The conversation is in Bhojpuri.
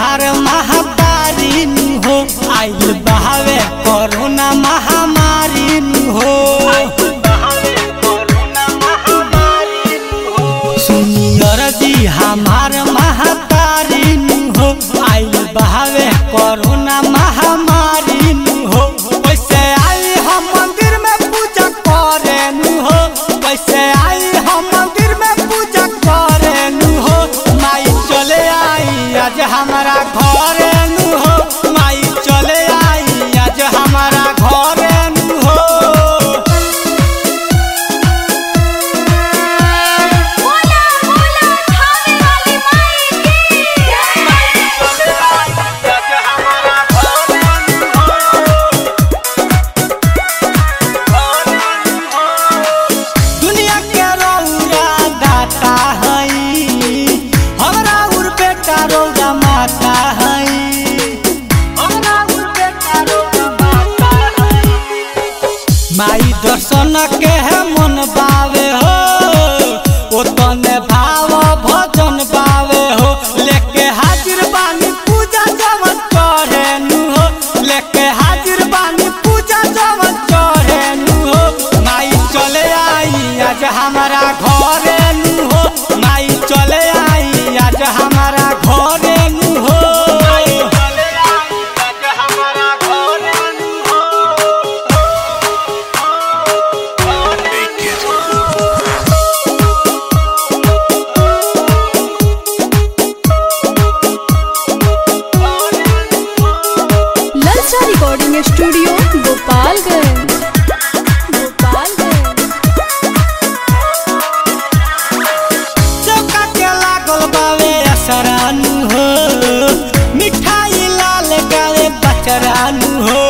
हमार महातारी नु हो आइल बहावे कोरोना महामारी नु हो सुनियर जी हमार महातारी नु हो आइल बहावे कोरोना महामारी नु हो वैसे आई हम मंदिर में पूजा करे नु हो वैसे आई हम मंदिर में पूजा करे नु हो माई चले आई आज हमारा घरे नु हो माई चले आई आज हमारा घरे नु हो बोला बोला खाने वाली माई की दुनिया के रौरा दाता हई हमरा उर बेटा रौरा माता हई हमरा उर बेटा रौरा माता हई माई दर्शन के है मन बावे हो ओ तने भाव भजन बावे हो लेके हाजिर बानी पूजा जवन करे नु हो लेके हाजिर बानी पूजा जवन करे नु हो माई चले आई आज हमारा घरे नु हो माई चले आई आज हमारा घरे नु हो माई चले आई आज हमारा घरे नु हो ललचा रिकॉर्डिंग स्टूडियो गोपालगंज गोपालगंज चौका के लागल बावे असरानु हो मिठाई लाल गावे बचरानु हो